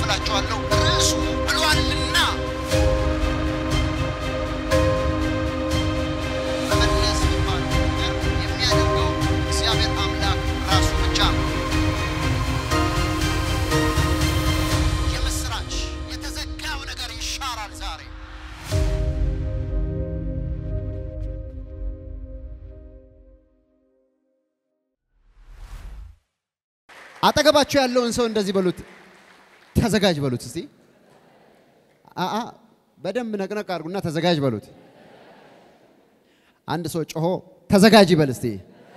አካፍላችኋለሁ። ርዕሱ ብሏልና መመለስ የሚባለው ነገር የሚያደርገው እግዚአብሔር አምላክ ራሱ ብቻ ነው። የምስራች የተዘጋው ነገር ይሻራል ዛሬ። አጠገባቸው ያለውን ሰው እንደዚህ በሉት፣ ተዘጋጅ በሉት። እስቲ አአ በደንብ ነቅነቅ አድርጉና ተዘጋጅ በሉት። አንድ ሰው ጮሆ ተዘጋጅ ይበል እስቲ።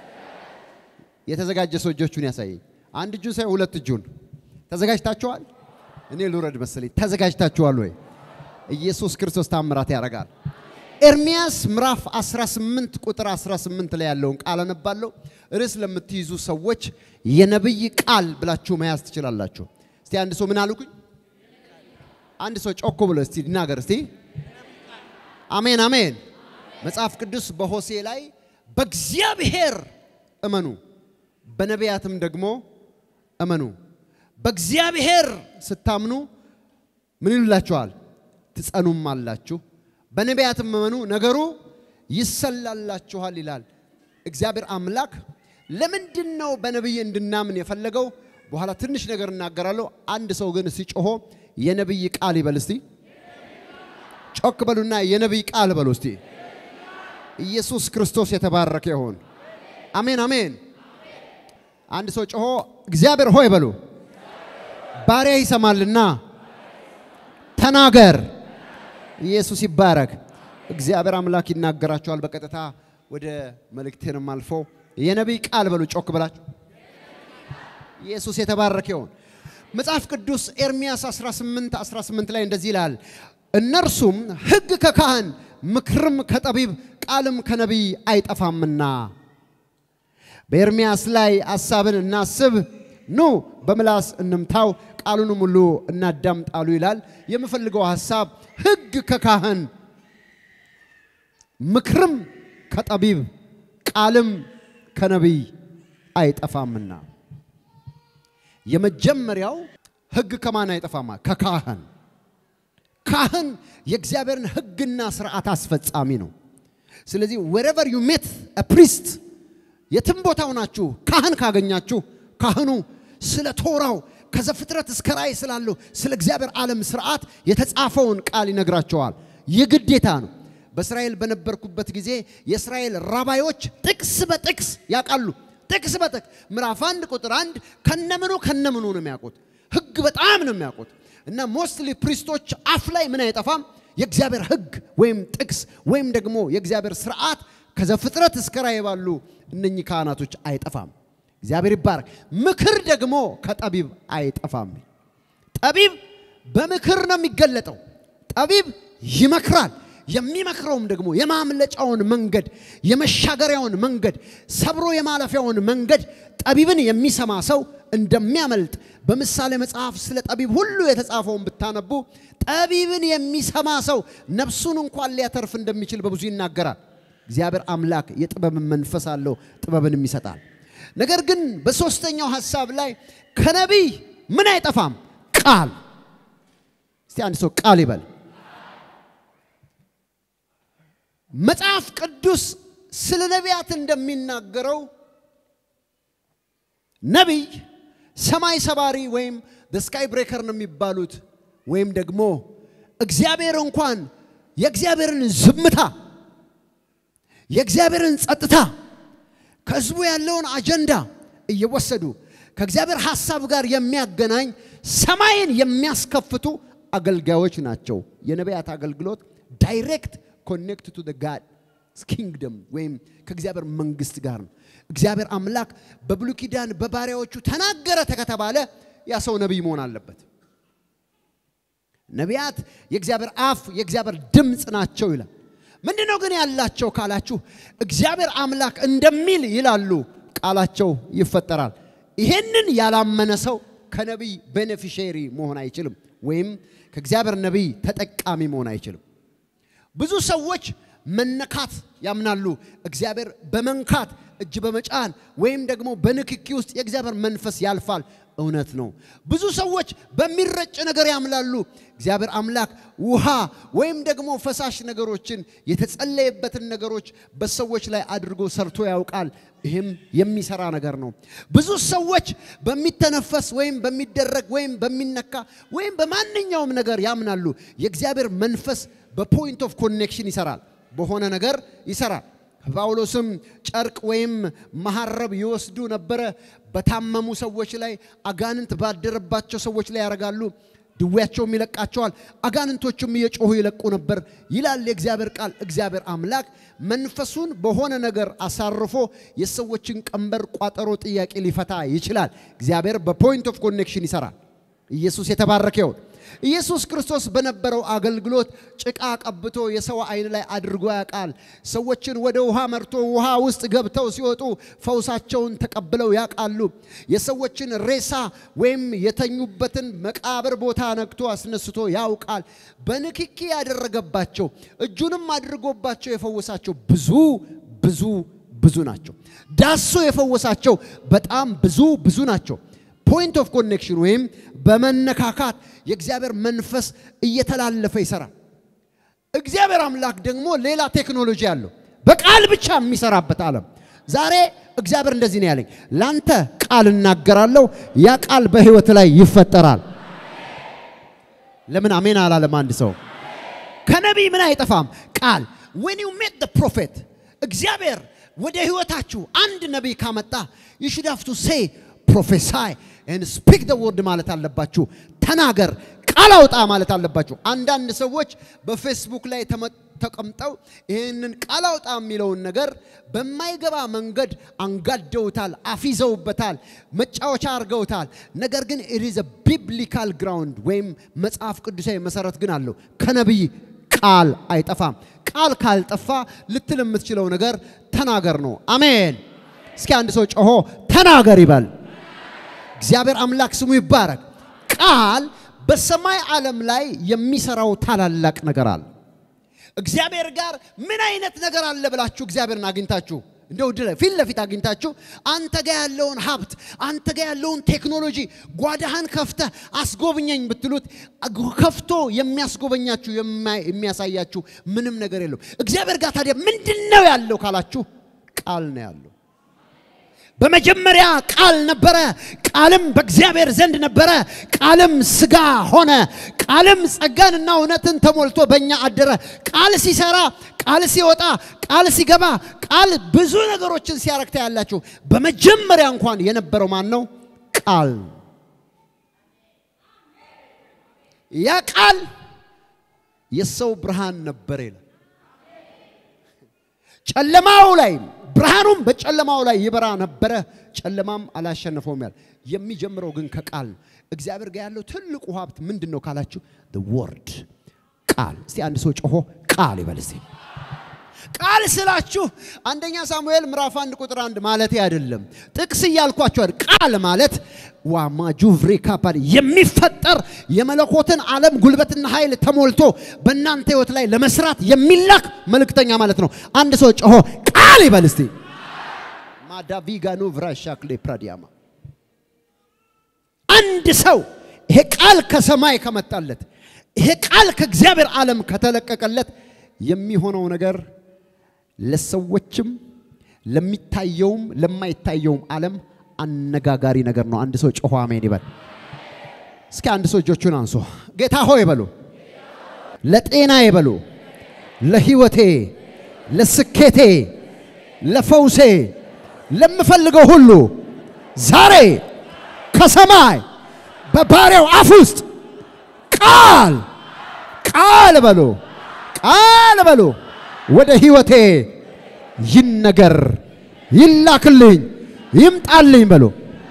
የተዘጋጀ ሰው እጆቹን ያሳየኝ። አንድ እጁን ሳይሆን ሁለት እጁን። ተዘጋጅታችኋል? እኔ ልውረድ መሰለኝ። ተዘጋጅታችኋል ወይ? ኢየሱስ ክርስቶስ ታምራት ያደርጋል። ኤርሚያስ ምዕራፍ 18 ቁጥር 18 ላይ ያለውን ቃል አነባለሁ። ርዕስ ለምትይዙ ሰዎች የነብይ ቃል ብላችሁ መያዝ ትችላላችሁ። እስቲ አንድ ሰው ምን አልኩኝ? አንድ ሰው ጮክ ብሎ እስቲ ይናገር እስቲ። አሜን አሜን። መጽሐፍ ቅዱስ በሆሴ ላይ በእግዚአብሔር እመኑ በነቢያትም ደግሞ እመኑ። በእግዚአብሔር ስታምኑ ምን ይሉላችኋል? ትጸኑም አላችሁ። በነቢያትም እመኑ ነገሩ ይሰላላችኋል ይላል። እግዚአብሔር አምላክ ለምንድን ነው በነቢይ እንድናምን የፈለገው? በኋላ ትንሽ ነገር እናገራለሁ። አንድ ሰው ግን እስቲ ጮሆ የነቢይ ቃል ይበል እስቲ። ጮክ በሉና የነቢይ ቃል በሉ እስቲ። ኢየሱስ ክርስቶስ የተባረከ ይሁን። አሜን አሜን። አንድ ሰው ጮሆ እግዚአብሔር ሆይ በሉ። ባሪያ ይሰማልና ተናገር። ኢየሱስ ይባረክ። እግዚአብሔር አምላክ ይናገራቸዋል። በቀጥታ ወደ መልእክቴንም አልፎ የነቢይ ቃል በሉ ጮክ ብላችሁ ኢየሱስ የተባረከ ይሁን። መጽሐፍ ቅዱስ ኤርሚያስ 18 18 ላይ እንደዚህ ይላል፣ እነርሱም ሕግ ከካህን ምክርም ከጠቢብ ቃልም ከነቢይ አይጠፋምና በኤርሚያስ ላይ ሐሳብን እናስብ፣ ኑ በምላስ እንምታው፣ ቃሉንም ሁሉ እናዳምጣሉ ይላል። የምፈልገው ሐሳብ ሕግ ከካህን ምክርም ከጠቢብ ቃልም ከነቢይ አይጠፋምና። የመጀመሪያው ሕግ ከማን አይጠፋማ? ከካህን። ካህን የእግዚአብሔርን ሕግና ስርዓት አስፈጻሚ ነው። ስለዚህ ወሬቨር ዩ ሜት ፕሪስት የትም ቦታ ሆናችሁ ካህን ካገኛችሁ ካህኑ ስለ ቶራው ከዘፍጥረት እስከ ራእይ ስላለው ስለ እግዚአብሔር ዓለም ስርዓት የተጻፈውን ቃል ይነግራቸዋል። የግዴታ ነው። በእስራኤል በነበርኩበት ጊዜ የእስራኤል ራባዮች ጥቅስ በጥቅስ ያውቃሉ። ጥቅስ በጥቅስ ምዕራፍ አንድ ቁጥር አንድ ከነምኑ ከነምኑ ነው የሚያውቁት። ህግ በጣም ነው የሚያውቁት። እና ሞስትሊ ፕሪስቶች አፍ ላይ ምን አይጠፋም የእግዚአብሔር ህግ ወይም ጥቅስ ወይም ደግሞ የእግዚአብሔር ስርዓት ከዘፍጥረት እስከ ራእይ ባሉ እነኚህ ካህናቶች አይጠፋም። እግዚአብሔር ይባረክ። ምክር ደግሞ ከጠቢብ አይጠፋም። ጠቢብ በምክር ነው የሚገለጠው። ጠቢብ ይመክራል። የሚመክረውም ደግሞ የማምለጫውን መንገድ፣ የመሻገሪያውን መንገድ፣ ሰብሮ የማለፊያውን መንገድ ጠቢብን የሚሰማ ሰው እንደሚያመልጥ በምሳሌ መጽሐፍ ስለ ጠቢብ ሁሉ የተጻፈውን ብታነቡ ጠቢብን የሚሰማ ሰው ነፍሱን እንኳን ሊያተርፍ እንደሚችል በብዙ ይናገራል። እግዚአብሔር አምላክ የጥበብን መንፈስ አለው፣ ጥበብንም ይሰጣል። ነገር ግን በሶስተኛው ሐሳብ ላይ ከነቢይ ምን አይጠፋም? ቃል። እስቲ አንድ ሰው ቃል ይበል። መጽሐፍ ቅዱስ ስለ ነቢያት እንደሚናገረው ነቢይ ሰማይ ሰባሪ ወይም ስካይ ብሬከር ነው የሚባሉት ወይም ደግሞ እግዚአብሔር እንኳን የእግዚአብሔርን ዝምታ የእግዚአብሔርን ጸጥታ ከህዝቡ ያለውን አጀንዳ እየወሰዱ ከእግዚአብሔር ሐሳብ ጋር የሚያገናኝ ሰማይን የሚያስከፍቱ አገልጋዮች ናቸው። የነቢያት አገልግሎት ዳይሬክት ኮኔክት ቱ ጋድ ኪንግደም ወይም ከእግዚአብሔር መንግስት ጋር ነው። እግዚአብሔር አምላክ በብሉይ ኪዳን በባሪያዎቹ ተናገረ ከተባለ ያ ሰው ነቢይ መሆን አለበት። ነቢያት የእግዚአብሔር አፍ የእግዚአብሔር ድምፅ ናቸው ይላል። ምንድነው ግን ያላቸው ካላችሁ እግዚአብሔር አምላክ እንደሚል ይላሉ፣ ቃላቸው ይፈጠራል። ይሄንን ያላመነ ሰው ከነቢይ ቤኔፊሼሪ መሆን አይችልም፣ ወይም ከእግዚአብሔር ነቢይ ተጠቃሚ መሆን አይችልም። ብዙ ሰዎች መነካት ያምናሉ። እግዚአብሔር በመንካት እጅ በመጫን ወይም ደግሞ በንክኪ ውስጥ የእግዚአብሔር መንፈስ ያልፋል። እውነት ነው። ብዙ ሰዎች በሚረጭ ነገር ያምላሉ። እግዚአብሔር አምላክ ውሃ ወይም ደግሞ ፈሳሽ ነገሮችን የተጸለየበትን ነገሮች በሰዎች ላይ አድርጎ ሰርቶ ያውቃል። ይህም የሚሰራ ነገር ነው። ብዙ ሰዎች በሚተነፈስ ወይም በሚደረግ ወይም በሚነካ ወይም በማንኛውም ነገር ያምናሉ። የእግዚአብሔር መንፈስ በፖይንት ኦፍ ኮኔክሽን ይሰራል፣ በሆነ ነገር ይሰራል። ጳውሎስም ጨርቅ ወይም መሐረብ ይወስዱ ነበረ። በታመሙ ሰዎች ላይ አጋንንት ባደረባቸው ሰዎች ላይ ያደርጋሉ። ድዌያቸውም ይለቃቸዋል፣ አጋንንቶቹም እየጮሁ ይለቁ ነበር ይላል የእግዚአብሔር ቃል። እግዚአብሔር አምላክ መንፈሱን በሆነ ነገር አሳርፎ የሰዎችን ቀንበር፣ ቋጠሮ፣ ጥያቄ ሊፈታ ይችላል። እግዚአብሔር በፖይንት ኦፍ ኮኔክሽን ይሰራል። ኢየሱስ የተባረከ ይሁን። ኢየሱስ ክርስቶስ በነበረው አገልግሎት ጭቃ ቀብቶ የሰው ዓይን ላይ አድርጎ ያውቃል። ሰዎችን ወደ ውሃ መርቶ ውሃ ውስጥ ገብተው ሲወጡ ፈውሳቸውን ተቀብለው ያውቃሉ። የሰዎችን ሬሳ ወይም የተኙበትን መቃብር ቦታ ነክቶ አስነስቶ ያውቃል። በንክኪ ያደረገባቸው እጁንም አድርጎባቸው የፈወሳቸው ብዙ ብዙ ብዙ ናቸው። ዳሶ የፈወሳቸው በጣም ብዙ ብዙ ናቸው። ፖይንት ኦፍ ኮኔክሽን ወይም በመነካካት የእግዚአብሔር መንፈስ እየተላለፈ ይሰራል። እግዚአብሔር አምላክ ደግሞ ሌላ ቴክኖሎጂ አለው፣ በቃል ብቻ የሚሰራበት ዓለም። ዛሬ እግዚአብሔር እንደዚህ ነው ያለኝ፣ ላንተ ቃል እናገራለሁ፣ ያ ቃል በህይወት ላይ ይፈጠራል። ለምን አሜን አላለም? አንድ ሰው ከነቢይ ምን አይጠፋም ቃል when you meet the prophet እግዚአብሔር ወደ ህይወታችሁ አንድ ነቢይ ካመጣ you should have to say prophesy and speak the word ማለት አለባችሁ። ተናገር ቃል አውጣ ማለት አለባችሁ። አንዳንድ ሰዎች በፌስቡክ ላይ ተመ- ተቀምጠው ይህንን ቃል አውጣ የሚለውን ነገር በማይገባ መንገድ አንጋደውታል፣ አፊዘውበታል፣ መጫወቻ አድርገውታል። ነገር ግን it is a biblical ground ወይም መጽሐፍ ቅዱሳዊ መሰረት ግን አለው። ከነቢይ ቃል አይጠፋም። ቃል ካልጠፋ ልትል የምትችለው ነገር ተናገር ነው። አሜን። እስኪ አንድ ሰው ጮሆ ተናገር ይበል። እግዚአብሔር አምላክ ስሙ ይባረክ። ቃል በሰማይ ዓለም ላይ የሚሰራው ታላላቅ ነገር አለ። እግዚአብሔር ጋር ምን አይነት ነገር አለ ብላችሁ እግዚአብሔርን አግኝታችሁ እንደው ድረ ፊት ለፊት አግኝታችሁ አንተ ጋር ያለውን ሀብት አንተ ጋር ያለውን ቴክኖሎጂ ጓዳህን ከፍተህ አስጎብኘኝ ብትሉት ከፍቶ የሚያስጎበኛችሁ የማይ- የሚያሳያችሁ ምንም ነገር የለው። እግዚአብሔር ጋር ታዲያ ምንድን ነው ያለው ካላችሁ ቃል ነው ያለው። በመጀመሪያ ቃል ነበረ፣ ቃልም በእግዚአብሔር ዘንድ ነበረ፣ ቃልም ሥጋ ሆነ፣ ቃልም ጸጋንና እውነትን ተሞልቶ በእኛ አደረ። ቃል ሲሰራ፣ ቃል ሲወጣ፣ ቃል ሲገባ፣ ቃል ብዙ ነገሮችን ሲያረግታ ያላችሁ። በመጀመሪያ እንኳን የነበረው ማን ነው? ቃል። ያ ቃል የሰው ብርሃን ነበር ይላል። ጨለማው ላይ ብርሃኑም በጨለማው ላይ ይበራ ነበረ፣ ጨለማም አላሸነፈውም ያለ። የሚጀምረው ግን ከቃል ነው። እግዚአብሔር ጋር ያለው ትልቁ ሀብት ምንድን ነው ካላችሁ፣ the word ቃል። እስቲ አንድ ሰው ጮሆ ቃል ይበል እስቲ። ቃል ስላችሁ አንደኛ ሳሙኤል ምዕራፍ አንድ ቁጥር አንድ ማለት አይደለም። ጥቅስ እያልኳችሁ አይደል። ቃል ማለት ዋማ ጁቭሪ ካፓል የሚፈጠር የመለኮትን ዓለም ጉልበትና ኃይል ተሞልቶ በእናንተ ህይወት ላይ ለመስራት የሚላክ መልእክተኛ ማለት ነው። አንድ ሰው ጮሆ ቃል ይበል እስቲ። ማዳቪጋኖ ቭራሻክሌ ፕራዲያማ አንድ ሰው ይሄ ቃል ከሰማይ ከመጣለት ይሄ ቃል ከእግዚአብሔር ዓለም ከተለቀቀለት የሚሆነው ነገር ለሰዎችም ለሚታየውም ለማይታየውም ዓለም አነጋጋሪ ነገር ነው። አንድ ሰው ጮሆ አሜን ይበል። እስኪ አንድ ሰው እጆቹን አንሶ ጌታ ሆይ በሉ፣ ለጤና ይበሉ፣ ለህይወቴ፣ ለስኬቴ፣ ለፈውሴ፣ ለምፈልገው ሁሉ ዛሬ ከሰማይ በባሪያው አፍ ውስጥ ቃል ቃል በሉ ቃል በሉ ወደ ህይወቴ ይነገር፣ ይላክልኝ፣ ይምጣልኝ በሉ።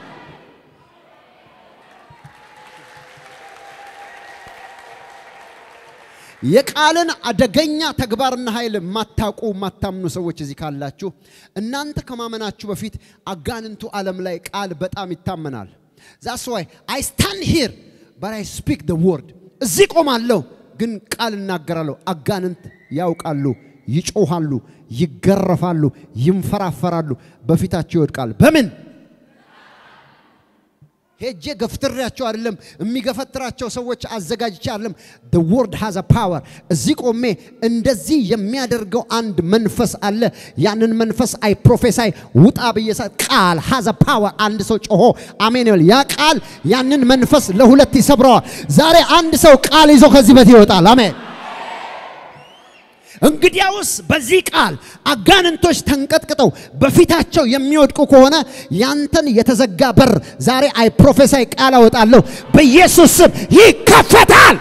የቃልን አደገኛ ተግባርና ኃይል የማታውቁ የማታምኑ ሰዎች እዚህ ካላችሁ እናንተ ከማመናችሁ በፊት አጋንንቱ ዓለም ላይ ቃል በጣም ይታመናል። ዛስ ዋይ አይ ስታንድ ሂር በት አይ ስፒክ ደ ወርድ። እዚህ ቆማለሁ ግን ቃል እናገራለሁ። አጋንንት ያውቃሉ፣ ይጮሃሉ፣ ይገረፋሉ፣ ይንፈራፈራሉ፣ በፊታቸው ይወድቃል። በምን ሄጄ ገፍትሬያቸው አይደለም፣ የሚገፈትራቸው ሰዎች አዘጋጅቼ አይደለም። the word has a power እዚህ ቆሜ እንደዚህ የሚያደርገው አንድ መንፈስ አለ። ያንን መንፈስ አይ ፕሮፌሳይ ውጣ ብዬ ቃል has a power አንድ ሰው ጮሆ አሜን ይበል። ያ ቃል ያንን መንፈስ ለሁለት ይሰብረዋል። ዛሬ አንድ ሰው ቃል ይዞ ከዚህ በት ይወጣል። አሜን። እንግዲያውስ በዚህ ቃል አጋንንቶች ተንቀጥቅጠው በፊታቸው የሚወድቁ ከሆነ ያንተን የተዘጋ በር ዛሬ አይ ፕሮፌሳይ ቃል አወጣለሁ በኢየሱስ ስም ይከፈታል።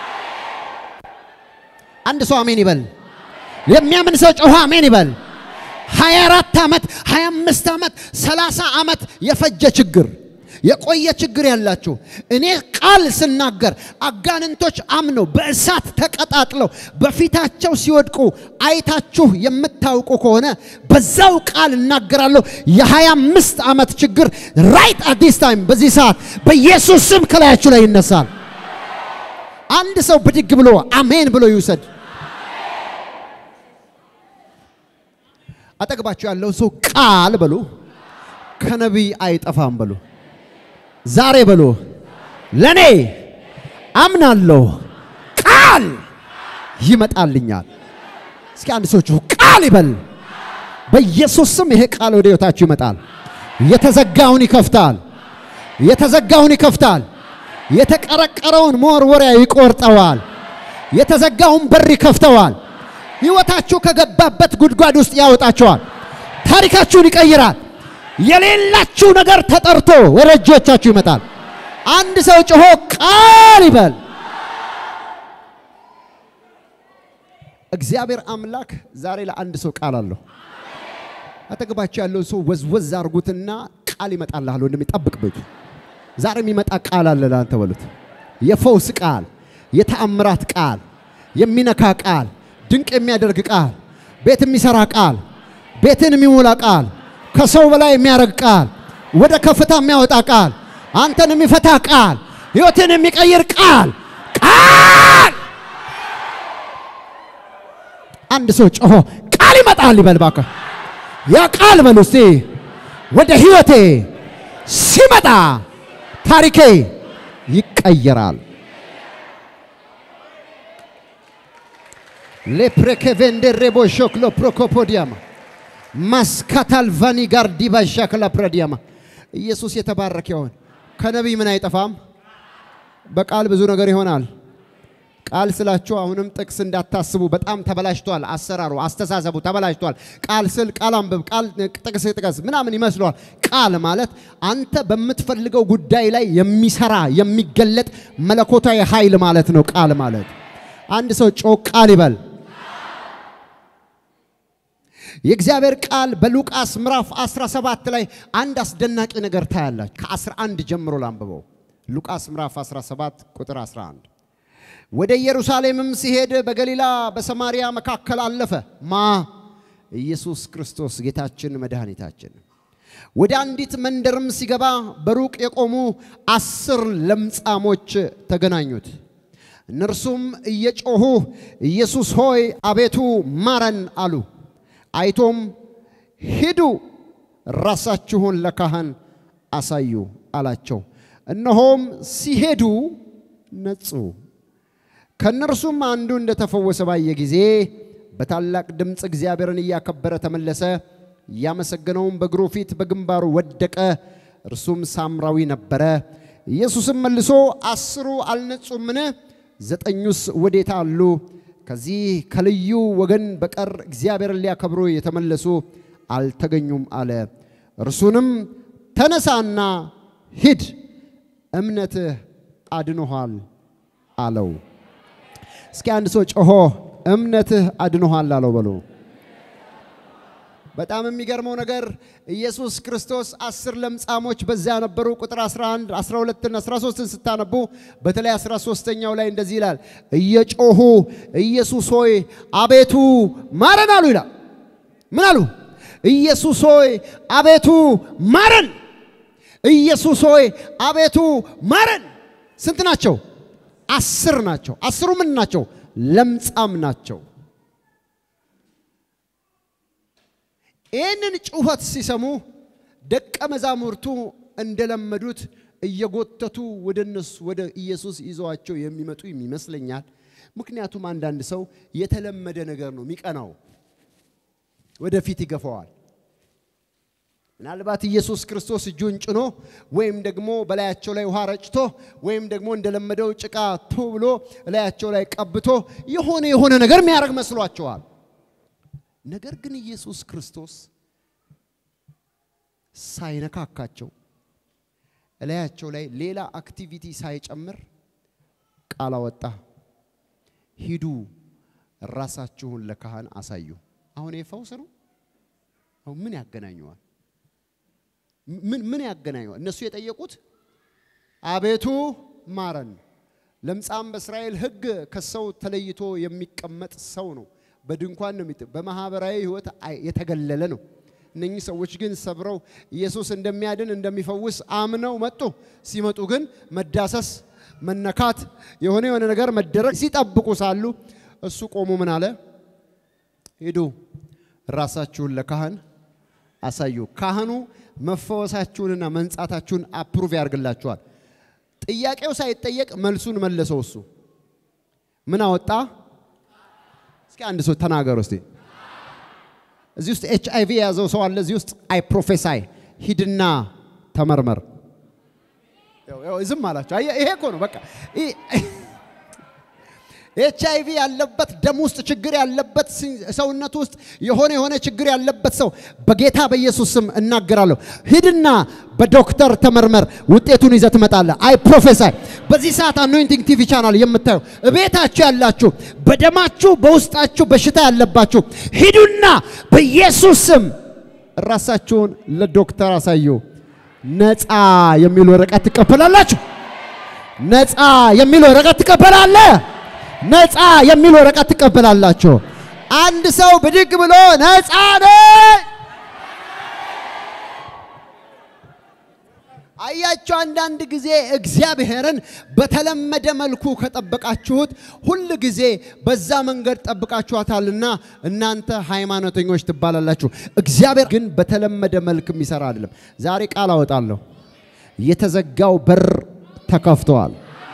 አንድ ሰው አሜን ይበል። የሚያምን ሰው ጮኸ አሜን ይበል። 24 ዓመት 25 ዓመት 30 ዓመት የፈጀ ችግር የቆየ ችግር ያላችሁ እኔ ቃል ስናገር አጋንንቶች አምነው በእሳት ተቀጣጥለው በፊታቸው ሲወድቁ አይታችሁ የምታውቁ ከሆነ በዛው ቃል እናገራለሁ። የ25 ዓመት ችግር ራይት አት ዲስ ታይም በዚህ ሰዓት በኢየሱስ ስም ከላያችሁ ላይ ይነሳል። አንድ ሰው ብድግ ብሎ አሜን ብሎ ይውሰድ። አጠገባችሁ ያለው ሰው ቃል በሉ ከነቢይ አይጠፋም በሉ ዛሬ በሉ ለኔ አምናለሁ ቃል ይመጣልኛል። እስኪ አንድ ሰው ጩሁ ቃል ይበል። በኢየሱስ ስም ይሄ ቃል ወደ ሕይወታችሁ ይመጣል። የተዘጋውን ይከፍታል። የተዘጋውን ይከፍታል። የተቀረቀረውን መወርወሪያ ይቆርጠዋል። የተዘጋውን በር ይከፍተዋል። ሕይወታችሁ ከገባበት ጉድጓድ ውስጥ ያወጣችኋል። ታሪካችሁን ይቀይራል። የሌላችሁ ነገር ተጠርቶ ወደ እጆቻችሁ ይመጣል። አንድ ሰው ጮሆ ቃል ይበል። እግዚአብሔር አምላክ ዛሬ ለአንድ ሰው ቃል አለው። አጠገባችሁ ያለው ሰው ወዝወዝ አርጉትና ቃል ይመጣልሃል ወንድሜ፣ ጠብቅ በሉ። ዛሬ የሚመጣ ቃል አለ ለአንተ በሉት። የፈውስ ቃል፣ የተአምራት ቃል፣ የሚነካ ቃል፣ ድንቅ የሚያደርግ ቃል፣ ቤት የሚሰራ ቃል፣ ቤትን የሚሞላ ቃል ከሰው በላይ የሚያደርግ ቃል፣ ወደ ከፍታ የሚያወጣ ቃል፣ አንተን የሚፈታ ቃል፣ ሕይወትን የሚቀይር ቃል ቃል። አንድ ሰው ጮሆ ቃል ይመጣል ይበል እባክህ። ያ ቃል በሉ እስቲ ወደ ሕይወቴ ሲመጣ ታሪኬ ይቀየራል። ሌፕሬኬቬንዴሬቦ ሾክሎ ፕሮኮፖዲያማ ማስካታልቫኒ ጋር ዲባሻ ክላፕረዲያማ ኢየሱስ የተባረከ ይሆን። ከነቢይ ምን አይጠፋም? በቃል ብዙ ነገር ይሆናል። ቃል ስላችሁ አሁንም ጥቅስ እንዳታስቡ። በጣም ተበላሽቷል። አሰራሩ፣ አስተሳሰቡ ተበላሽቷል። ቃል ስል ቃል አንብብ፣ ቃል ጥቅስ ጥቀስ ምናምን ይመስለዋል። ቃል ማለት አንተ በምትፈልገው ጉዳይ ላይ የሚሰራ የሚገለጥ መለኮታዊ ኃይል ማለት ነው። ቃል ማለት አንድ ሰው ጮ ቃል ይበል። የእግዚአብሔር ቃል በሉቃስ ምዕራፍ 17 ላይ አንድ አስደናቂ ነገር ታያላችሁ። ከ11 ጀምሮ ላንብበው። ሉቃስ ምዕራፍ 17 ቁጥር 11 ወደ ኢየሩሳሌምም ሲሄድ በገሊላ በሰማርያ መካከል አለፈ። ማ ኢየሱስ ክርስቶስ ጌታችን መድኃኒታችን። ወደ አንዲት መንደርም ሲገባ በሩቅ የቆሙ አስር ለምጻሞች ተገናኙት። እነርሱም እየጮኹ ኢየሱስ ሆይ አቤቱ ማረን አሉ። አይቶም ሂዱ ራሳችሁን ለካህን አሳዩ አላቸው። እነሆም ሲሄዱ ነጹ። ከእነርሱም አንዱ እንደተፈወሰ ባየ ጊዜ በታላቅ ድምፅ እግዚአብሔርን እያከበረ ተመለሰ። እያመሰገነውም በእግሩ ፊት በግንባሩ ወደቀ። እርሱም ሳምራዊ ነበረ። ኢየሱስም መልሶ አስሩ አልነጹምን? ዘጠኙስ ወዴት አሉ? ከዚህ ከልዩ ወገን በቀር እግዚአብሔርን ሊያከብሩ የተመለሱ አልተገኙም አለ። እርሱንም ተነሳና ሂድ፣ እምነትህ አድኖሃል አለው። እስኪ አንድ ሰው ጮሆ እምነትህ አድኖሃል አለው በሉ። በጣም የሚገርመው ነገር ኢየሱስ ክርስቶስ አስር ለምጻሞች በዚያ ነበሩ። ቁጥር 11፣ 12 እና 13 ስታነቡ በተለይ 13ኛው ላይ እንደዚህ ይላል፣ እየጮሁ ኢየሱስ ሆይ አቤቱ ማረን አሉ ይላል። ምን አሉ? ኢየሱስ ሆይ አቤቱ ማረን። ኢየሱስ ሆይ አቤቱ ማረን። ስንት ናቸው? አስር ናቸው። አስሩ ምን ናቸው? ለምጻም ናቸው። ይህንን ጩኸት ሲሰሙ ደቀ መዛሙርቱ እንደለመዱት እየጎተቱ ወደ እነሱ ወደ ኢየሱስ ይዘዋቸው የሚመጡ ይመስለኛል። ምክንያቱም አንዳንድ ሰው የተለመደ ነገር ነው የሚቀናው፣ ወደፊት ይገፋዋል። ምናልባት ኢየሱስ ክርስቶስ እጁን ጭኖ ወይም ደግሞ በላያቸው ላይ ውሃ ረጭቶ ወይም ደግሞ እንደለመደው ጭቃ ቱ ብሎ እላያቸው ላይ ቀብቶ የሆነ የሆነ ነገር የሚያደርግ መስሏቸዋል። ነገር ግን ኢየሱስ ክርስቶስ ሳይነካካቸው እላያቸው ላይ ሌላ አክቲቪቲ ሳይጨምር ቃል አወጣ። ሂዱ ራሳችሁን ለካህን አሳዩ። አሁን ይህ ፈውስ ነው። አሁን ምን ያገናኘዋል? ምን ምን ያገናኘዋል? እነሱ የጠየቁት አቤቱ ማረን። ለምጻም በእስራኤል ሕግ ከሰው ተለይቶ የሚቀመጥ ሰው ነው። በድንኳን ነው የሚጥ በማህበራዊ ሕይወት አይ- የተገለለ ነው። እነኚህ ሰዎች ግን ሰብረው ኢየሱስ እንደሚያድን እንደሚፈውስ አምነው መጡ። ሲመጡ ግን መዳሰስ፣ መነካት፣ የሆነ የሆነ ነገር መደረግ ሲጠብቁ ሳሉ እሱ ቆሞ ምን አለ? ሂዱ ራሳችሁን ለካህን አሳዩ። ካህኑ መፈወሳችሁንና መንጻታችሁን አፕሩቭ ያደርግላችኋል። ጥያቄው ሳይጠየቅ መልሱን መለሰው። እሱ ምን አወጣ? እስኪ አንድ ሰው ተናገሩ እስቲ። እዚህ ውስጥ ኤች አይ ቪ የያዘው ሰው አለ። እዚህ ውስጥ አይ ፕሮፌሳይ ሂድና ተመርመር። ያው- ያው ዝም አላቸው። አየህ፣ ይሄ እኮ ነው በቃ ኤች አይ ቪ ያለበት ደም ውስጥ ችግር ያለበት ሲ- ሰውነት ውስጥ የሆነ የሆነ ችግር ያለበት ሰው በጌታ በኢየሱስ ስም እናገራለሁ። ሂድና በዶክተር ተመርመር፣ ውጤቱን ይዘህ ትመጣለህ። አይ ፕሮፌሳይ በዚህ ሰዓት አኖይንቲንግ ቲቪ ቻናል የምታዩ እቤታችሁ ያላችሁ በደማችሁ በውስጣችሁ በሽታ ያለባችሁ ሂዱና በኢየሱስ ስም ራሳችሁን ለዶክተር አሳዩ። ነፃ የሚል ወረቀት ትቀበላላችሁ። ነፃ የሚል ወረቀት ትቀበላለህ። ነፃ የሚል ወረቀት ትቀበላላችሁ። አንድ ሰው ብድግ ብሎ ነፃ ነኝ። አያችሁ፣ አንዳንድ ጊዜ እግዚአብሔርን በተለመደ መልኩ ከጠበቃችሁት ሁል ጊዜ በዛ መንገድ ጠብቃችኋታልና እናንተ ሃይማኖተኞች ትባላላችሁ። እግዚአብሔር ግን በተለመደ መልክ የሚሰራ አይደለም። ዛሬ ቃል አወጣለሁ፣ የተዘጋው በር ተከፍተዋል።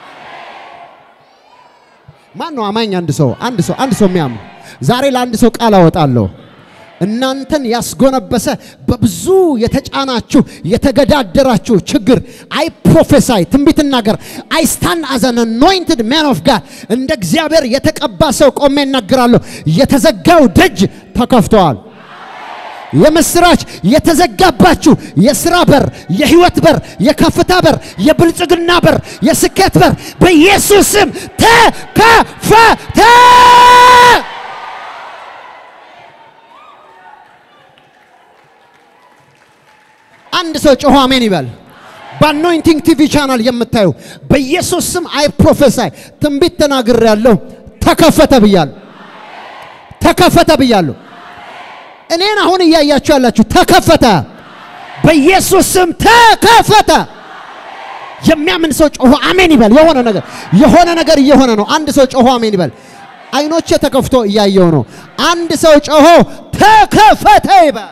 ማን ነው አማኝ? አንድ ሰው አንድ ሰው አንድ ሰው የሚያምን ዛሬ ለአንድ ሰው ቃል አወጣለሁ። እናንተን ያስጎነበሰ በብዙ የተጫናችሁ የተገዳደራችሁ ችግር አይ ፕሮፌሳይ ትንቢት እናገር አይ ስታንድ አዝ አን አኖይንትድ ማን ኦፍ ጋድ እንደ እግዚአብሔር የተቀባ ሰው ቆሜ እናገራለሁ። የተዘጋው ደጅ ተከፍተዋል። የምስራች የተዘጋባችሁ የስራ በር፣ የህይወት በር፣ የከፍታ በር፣ የብልጽግና በር፣ የስኬት በር በኢየሱስ ስም ተከፈተ። አንድ ሰው ጮሆ አሜን ይበል። በአኖይንቲንግ ቲቪ ቻናል የምታዩ በኢየሱስ ስም አይ ፕሮፌሳይ ትንቢት ተናግሬ ያለሁ ተከፈተ ብያለሁ። ተከፈተ ብያለሁ። እኔን አሁን እያያችሁ ያላችሁ ተከፈተ፣ በኢየሱስ ስም ተከፈተ። የሚያምን ሰው ጮሆ አሜን ይበል። የሆነ ነገር የሆነ ነገር እየሆነ ነው። አንድ ሰው ጮሆ አሜን ይበል። አይኖቼ ተከፍቶ እያየው ነው። አንድ ሰው ጮሆ ተከፈተ ይበል።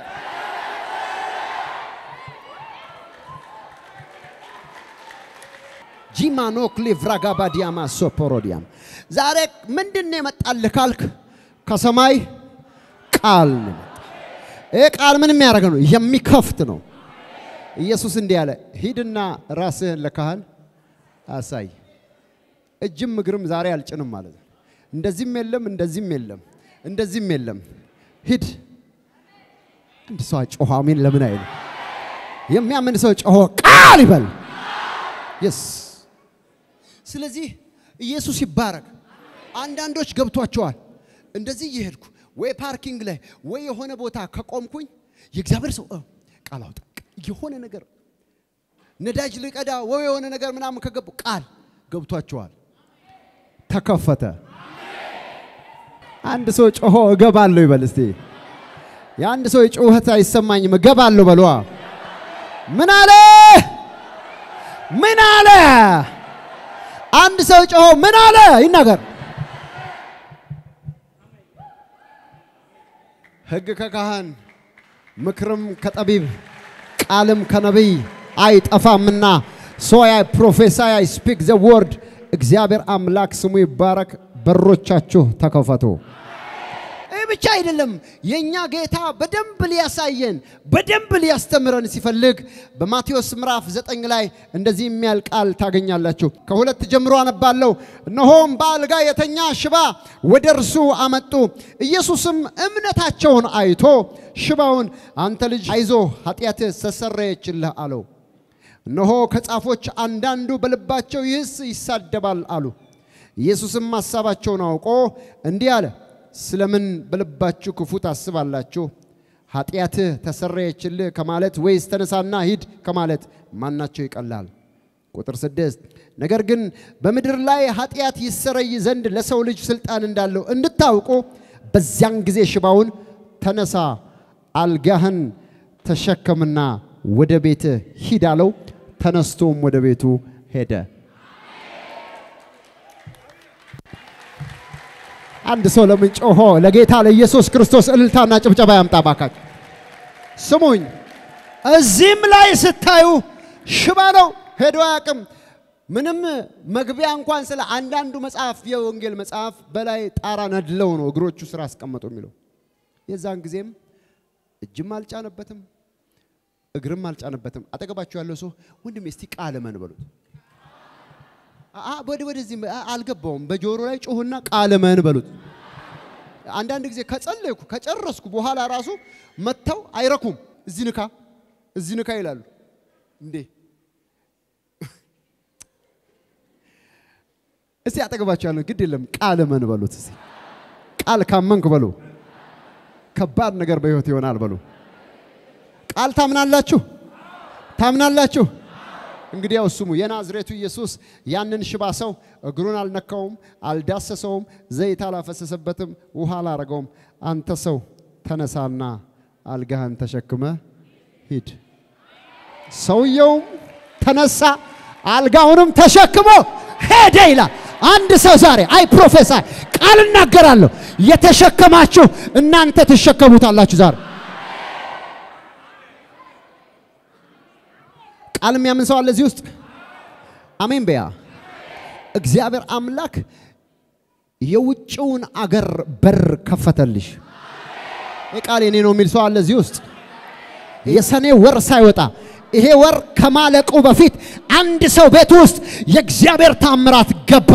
ጂማኖክ ሊቭራጋባዲያማ ሶፖሮዲያም ዛሬ ምንድን ነው የመጣልህ ካልክ ከሰማይ ቃል ነው የመጣው። ይህ ቃል ምን የሚያደርግ ነው? የሚከፍት ነው። ኢየሱስ እንዲህ ያለ ሂድና ራስህን ለካህን አሳይ። እጅም እግርም ዛሬ አልጭንም ማለት ነው። እንደዚህም የለም፣ እንደዚህም የለም፣ እንደዚህም የለም። ሂድ። አንድ ሰው ጮኸ አሜን ለምን አይልም? የሚያምን ሰው ጮኸ ቃል ይበል። የስ ስለዚህ ኢየሱስ ይባረክ። አንዳንዶች ገብቷቸዋል። እንደዚህ እየሄድኩ ወይ ፓርኪንግ ላይ ወይ የሆነ ቦታ ከቆምኩኝ የእግዚአብሔር ሰው እ ቃል አውጣ የሆነ ነገር ነዳጅ ልቀዳ ወይ የሆነ ነገር ምናምን ከገቡ ቃል ገብቷቸዋል። ተከፈተ። አንድ ሰው ጮሆ እገባለሁ ይበል እስቲ። የአንድ ሰው ጩኸት አይሰማኝም እገባለሁ በሏ። ምን አለ? ምን አለ? አንድ ሰው ጮሆ ምን አለ ይናገር። ሕግ ከካህን ምክርም ከጠቢብ ቃልም ከነቢይ አይጠፋምና ሶ አይ ፕሮፌሳይ አይ ስፒክ ዘ ወርድ እግዚአብሔር አምላክ ስሙ ይባረክ። በሮቻችሁ ተከፈቱ። ይህ ብቻ አይደለም። የእኛ ጌታ በደንብ ሊያሳየን በደንብ ሊያስተምረን ሲፈልግ በማቴዎስ ምዕራፍ ዘጠኝ ላይ እንደዚህ የሚያል ቃል ታገኛላችሁ። ከሁለት ጀምሮ አነባለሁ። እነሆም በአልጋ የተኛ ሽባ ወደ እርሱ አመጡ። ኢየሱስም እምነታቸውን አይቶ ሽባውን አንተ ልጅ አይዞ ኃጢአትህ ተሰረየችልህ አለው። እነሆ ከጻፎች አንዳንዱ በልባቸው ይህስ ይሳደባል አሉ። ኢየሱስም ሐሳባቸውን አውቆ እንዲህ አለ፣ ስለምን በልባችሁ ክፉ ታስባላችሁ? ኃጢአትህ ተሰረየችልህ ከማለት ወይስ ተነሳና ሂድ ከማለት ማናቸው ይቀላል? ቁጥር ስድስት ነገር ግን በምድር ላይ ኃጢአት ይሰረይ ዘንድ ለሰው ልጅ ስልጣን እንዳለው እንድታውቁ በዚያን ጊዜ ሽባውን ተነሳ፣ አልጋህን ተሸከምና ወደ ቤትህ ሂድ አለው። ተነስቶም ወደ ቤቱ ሄደ። አንድ ሰው ለምን ጮሆ ለጌታ ለኢየሱስ ክርስቶስ እልልታና ጭብጨባ ያምጣ ባካችሁ። ስሙኝ፣ እዚህም ላይ ስታዩ ሽባ ነው፣ ሄዶ አያውቅም። ምንም መግቢያ እንኳን ስለ አንዳንዱ መጽሐፍ የወንጌል መጽሐፍ በላይ ጣራ ነድለው ነው እግሮቹ ስራ አስቀመጡ የሚለው። የዛን ጊዜም እጅም አልጫነበትም እግርም አልጫነበትም። አጠገባችሁ ያለው ሰው ወንድሜ እስቲ ቃል እመን በሉት። ወደ ወደዚህ አልገባውም። በጆሮ ላይ ጮህና ቃል እመን በሉት። አንዳንድ ጊዜ ከጸለይኩ ከጨረስኩ በኋላ ራሱ መጥተው አይረኩም። እዚህ ንካ፣ እዚህ ንካ ይላሉ። እንዴ እስቲ አጠገባችሁ ያለው ግድ የለም ቃል እመን በሉት። እስቲ ቃል ካመንክ በሉ ከባድ ነገር በህይወት ይሆናል በሉ። ቃል ታምናላችሁ? ታምናላችሁ? እንግዲህ ያው ስሙ። የናዝሬቱ ኢየሱስ ያንን ሽባ ሰው እግሩን አልነካውም፣ አልዳሰሰውም፣ ዘይት አላፈሰሰበትም፣ ውሃ አላረገውም። አንተ ሰው ተነሳና አልጋህን ተሸክመ ሂድ። ሰውየውም ተነሳ፣ አልጋውንም ተሸክሞ ሄደ ይላል። አንድ ሰው ዛሬ አይ ፕሮፌሰር ቃል እናገራለሁ፣ የተሸከማችሁ እናንተ ትሸከሙታላችሁ ዛሬ ቃል የሚያምን ሰው አለ እዚህ ውስጥ? አሜን በያ። እግዚአብሔር አምላክ የውጭውን አገር በር ከፈተልሽ። ይህ ቃል የኔ ነው የሚል ሰው አለ እዚህ ውስጥ? የሰኔ ወር ሳይወጣ ይሄ ወር ከማለቁ በፊት አንድ ሰው ቤት ውስጥ የእግዚአብሔር ታምራት ገባ።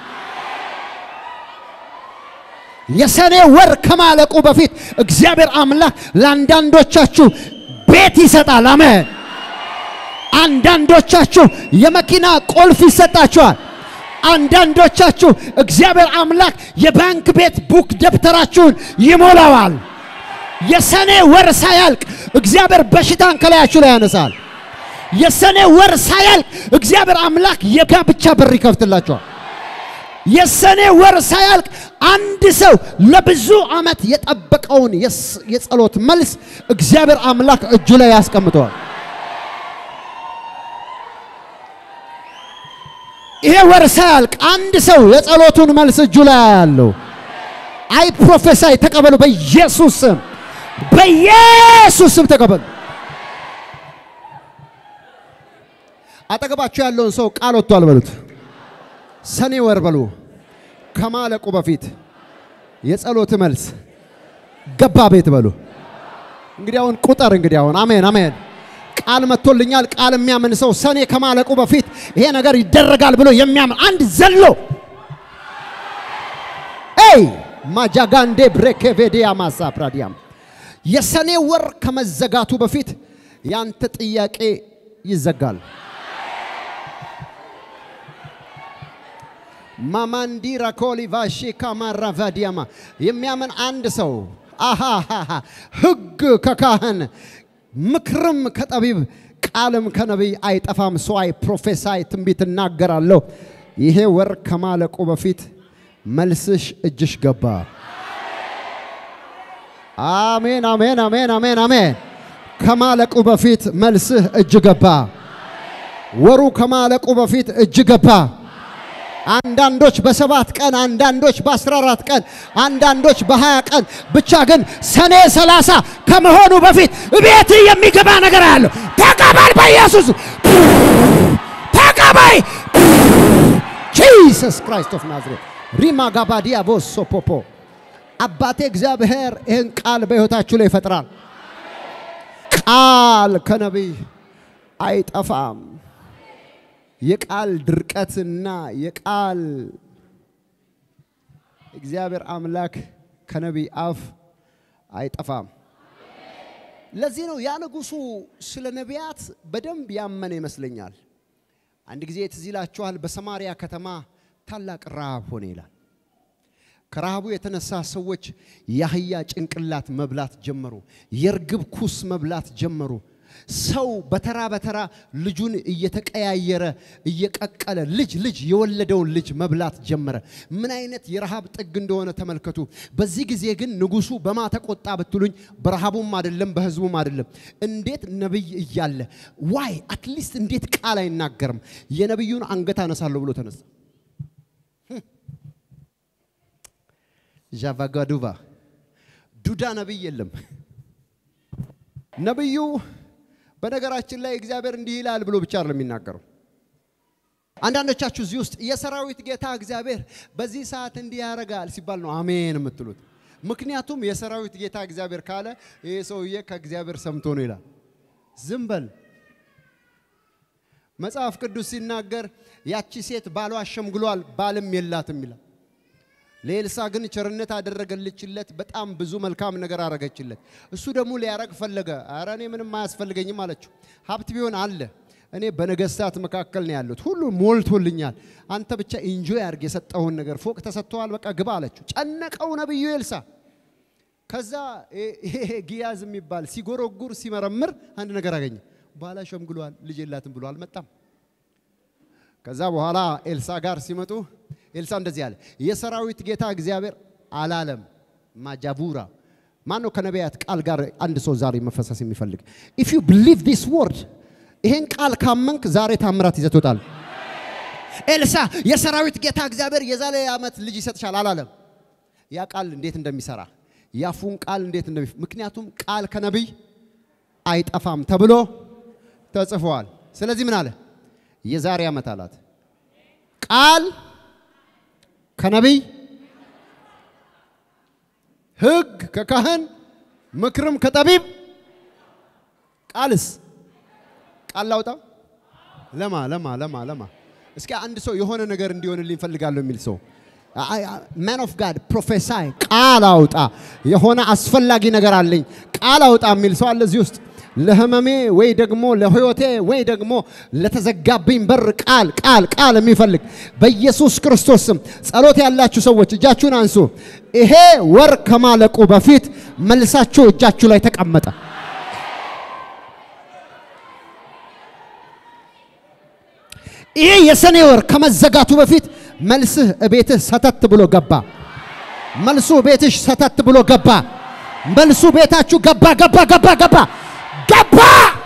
የሰኔ ወር ከማለቁ በፊት እግዚአብሔር አምላክ ለአንዳንዶቻችሁ ቤት ይሰጣል። አሜን። አንዳንዶቻችሁ የመኪና ቁልፍ ይሰጣችኋል። አንዳንዶቻችሁ እግዚአብሔር አምላክ የባንክ ቤት ቡክ ደብተራችሁን ይሞላዋል። የሰኔ ወር ሳያልቅ እግዚአብሔር በሽታን ከላያችሁ ላይ ያነሳል። የሰኔ ወር ሳያልቅ እግዚአብሔር አምላክ የጋብቻ በር ይከፍትላችኋል። የሰኔ ወር ሳያልቅ አንድ ሰው ለብዙ ዓመት የጠበቀውን የጸሎት መልስ እግዚአብሔር አምላክ እጁ ላይ ያስቀምጠዋል። ይሄ ወር ሳያልቅ አንድ ሰው የጸሎቱን መልስ እጁ ላይ ያለው አይ ፕሮፌሳይ ተቀበሉ። በኢየሱስ ስም በኢየሱስ ስም ተቀበሉ። አጠገባችሁ ያለውን ሰው ቃል ወጥቷል በሉት። ሰኔ ወር በሉ ከማለቁ በፊት የጸሎት መልስ ገባ ቤት በሉ። እንግዲህ አሁን ቁጠር እንግዲህ አሁን አሜን አሜን ቃል መጥቶልኛል። ቃል የሚያምን ሰው ሰኔ ከማለቁ በፊት ይሄ ነገር ይደረጋል ብሎ የሚያምን አንድ ዘሎ ኤይ ማጃጋንዴ ብሬኬቬዲያ ማሳ ፕራዲያም የሰኔ ወር ከመዘጋቱ በፊት ያንተ ጥያቄ ይዘጋል። ማማንዲ ራኮሊ ቫሺ ካማራ ቫዲያማ የሚያምን አንድ ሰው አሃሃሃ ሕግ ከካህን ምክርም ከጠቢብ ቃልም ከነቢይ አይጠፋም። ሰዋይ ፕሮፌሳይ ትንቢት እናገራለሁ። ይሄ ወር ከማለቁ በፊት መልስሽ እጅሽ ገባ። አሜን አሜን አሜን አሜን አሜን። ከማለቁ በፊት መልስህ እጅ ገባ። ወሩ ከማለቁ በፊት እጅ ገባ። አንዳንዶች በሰባት ቀን፣ አንዳንዶች በአስራ አራት ቀን፣ አንዳንዶች በሀያ ቀን ብቻ ግን ሰኔ ሰላሳ ከመሆኑ በፊት ቤት የሚገባ ነገር አለው። ተቀበል በኢየሱስ ተቀበይ። ጂሰስ ክራይስት ኦፍ ናዝሬት ሪማ ጋባዲያ ቦሶ ፖፖ አባቴ እግዚአብሔር ይህን ቃል በሕይወታችሁ ላይ ይፈጥራል። ቃል ከነቢይ አይጠፋም። የቃል ድርቀትና የቃል እግዚአብሔር አምላክ ከነቢይ አፍ አይጠፋም። ለዚህ ነው ያ ንጉሡ ስለ ነቢያት በደንብ ያመነ ይመስለኛል። አንድ ጊዜ ትዝ ይላችኋል፣ በሰማሪያ ከተማ ታላቅ ረሃብ ሆነ ይላል። ከረሃቡ የተነሳ ሰዎች የአህያ ጭንቅላት መብላት ጀመሩ። የርግብ ኩስ መብላት ጀመሩ። ሰው በተራ በተራ ልጁን እየተቀያየረ እየቀቀለ ልጅ ልጅ የወለደውን ልጅ መብላት ጀመረ። ምን አይነት የረሃብ ጥግ እንደሆነ ተመልከቱ። በዚህ ጊዜ ግን ንጉሡ በማ ተቆጣ ብትሉኝ፣ በረሃቡም አይደለም በህዝቡም አይደለም። እንዴት ነቢይ እያለ ዋይ አትሊስት እንዴት ቃል አይናገርም? የነቢዩን አንገት አነሳለሁ ብሎ ተነሳ። ዣቫጋዱቫ ዱዳ ነቢይ የለም። ነቢዩ በነገራችን ላይ እግዚአብሔር እንዲህ ይላል ብሎ ብቻ አይደለም የሚናገረው። አንዳንዶቻችሁ እዚህ ውስጥ የሰራዊት ጌታ እግዚአብሔር በዚህ ሰዓት እንዲህ ያደርጋል ሲባል ነው አሜን የምትሉት። ምክንያቱም የሰራዊት ጌታ እግዚአብሔር ካለ ይህ ሰውዬ ከእግዚአብሔር ሰምቶ ነው ይላል። ዝም በል። መጽሐፍ ቅዱስ ሲናገር ያቺ ሴት ባሏ አሸምግሏል፣ ባልም የላትም ይላል። ለኤልሳ ግን ቸርነት አደረገለችለት። በጣም ብዙ መልካም ነገር አረገችለት። እሱ ደግሞ ሊያረግ ፈለገ። ኧረ እኔ ምንም አያስፈልገኝም አለችው። ሀብት ቢሆን አለ። እኔ በነገስታት መካከል ነው ያሉት፣ ሁሉ ሞልቶልኛል። አንተ ብቻ ኢንጆይ አድርግ የሰጠውን ነገር። ፎቅ ተሰጥተዋል፣ በቃ ግባ አለችው። ጨነቀው ነቢዩ ኤልሳ። ከዛ ይሄ ጊያዝ የሚባል ሲጎረጉር ሲመረምር አንድ ነገር አገኘ። ባላ ሸምግሏል፣ ልጅ የላትም ብሎ አልመጣም። ከዛ በኋላ ኤልሳ ጋር ሲመጡ ኤልሳ እንደዚህ አለ፣ የሰራዊት ጌታ እግዚአብሔር አላለም። ማጃቡራ ማን ነው? ከነቢያት ቃል ጋር አንድ ሰው ዛሬ መፈሰስ የሚፈልግ ኢፍ ዩ ብሊቭ ዲስ ወርድ፣ ይሄን ቃል ካመንክ ዛሬ ታምራት ይዘህ ትወጣለህ። ኤልሳ የሰራዊት ጌታ እግዚአብሔር የዛሬ ዓመት ልጅ ይሰጥሻል አላለም። ያ ቃል እንዴት እንደሚሰራ ያፉን ቃል እንዴት እንደሚ ምክንያቱም ቃል ከነቢይ አይጠፋም ተብሎ ተጽፏል። ስለዚህ ምን አለ? የዛሬ ዓመት አላት ቃል ከነቢይ ሕግ ከካህን ምክርም ከጠቢብ ቃልስ ቃል ላውጣ ለማ ለማ ለማ ለማ እስኪ አንድ ሰው የሆነ ነገር እንዲሆንልኝ እፈልጋለሁ የሚል ሰው ማን ኦፍ ጋድ ፕሮፌሳይ ቃል አውጣ፣ የሆነ አስፈላጊ ነገር አለኝ ቃል አውጣ የሚል ሰው አለ እዚህ ውስጥ ለህመሜ ወይ ደግሞ ለህይወቴ ወይ ደግሞ ለተዘጋብኝ በር ቃል ቃል ቃል የሚፈልግ በኢየሱስ ክርስቶስ ስም ጸሎት ያላችሁ ሰዎች እጃችሁን አንሱ። ይሄ ወር ከማለቁ በፊት መልሳችሁ እጃችሁ ላይ ተቀመጠ። ይሄ የሰኔ ወር ከመዘጋቱ በፊት መልስህ እቤትህ ሰተት ብሎ ገባ። መልሱ ቤትሽ ሰተት ብሎ ገባ። መልሱ ቤታችሁ ገባ ገባ ገባ ገባ ገባ።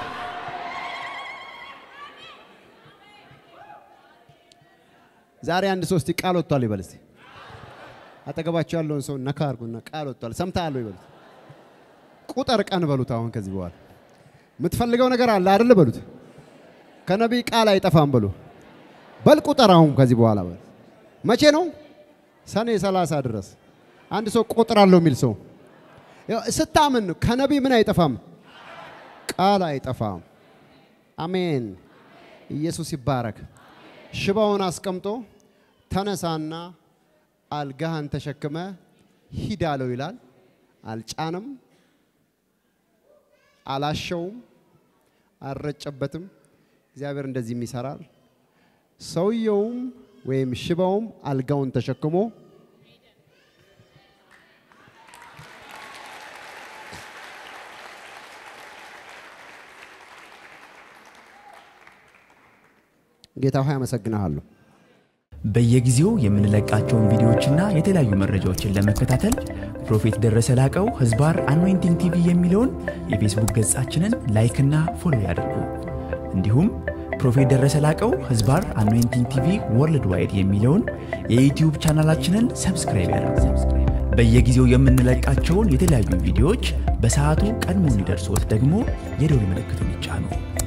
ዛሬ አንድ ሶስት ቃል ወጥቷል ይበል እስቲ። አጠገባቸው ያለውን ሰው ነካ አድርጉና ቃል ወጥቷል ሰምተሃል ይበሉት። ቁጥር ቀን በሉት። አሁን ከዚህ በኋላ የምትፈልገው ነገር አለ አይደል በሉት። ከነቢይ ቃል አይጠፋም በሉ። በል ቁጥር አሁን ከዚህ በኋላ በል። መቼ ነው? ሰኔ ሰላሳ ድረስ አንድ ሰው ቁጥር አለው የሚል ሰው ስታምን ከነቢይ ምን አይጠፋም ቃል አይጠፋም። አሜን። ኢየሱስ ይባረክ። ሽባውን አስቀምጦ ተነሳና አልጋህን ተሸክመ ሂድ አለው ይላል። አልጫንም፣ አላሸውም፣ አልረጨበትም። እግዚአብሔር እንደዚህም ይሰራል። ሰውየውም ወይም ሽባውም አልጋውን ተሸክሞ ጌታ ሆይ አመሰግናለሁ። በየጊዜው የምንለቃቸውን ቪዲዮዎችና የተለያዩ መረጃዎችን ለመከታተል ፕሮፌት ደረሰ ላቀው ህዝባር አኖይንቲንግ ቲቪ የሚለውን የፌስቡክ ገጻችንን ላይክና ፎሎ ያድርጉ። እንዲሁም ፕሮፌት ደረሰ ላቀው ህዝባር አኖይንቲንግ ቲቪ ወርልድ ዋይድ የሚለውን የዩትዩብ ቻናላችንን ሰብስክራይብ ያድርጉ። በየጊዜው የምንለቃቸውን የተለያዩ ቪዲዮዎች በሰዓቱ ቀድሞ እንዲደርሶት ደግሞ የደውል ምልክቱን ይጫኑ።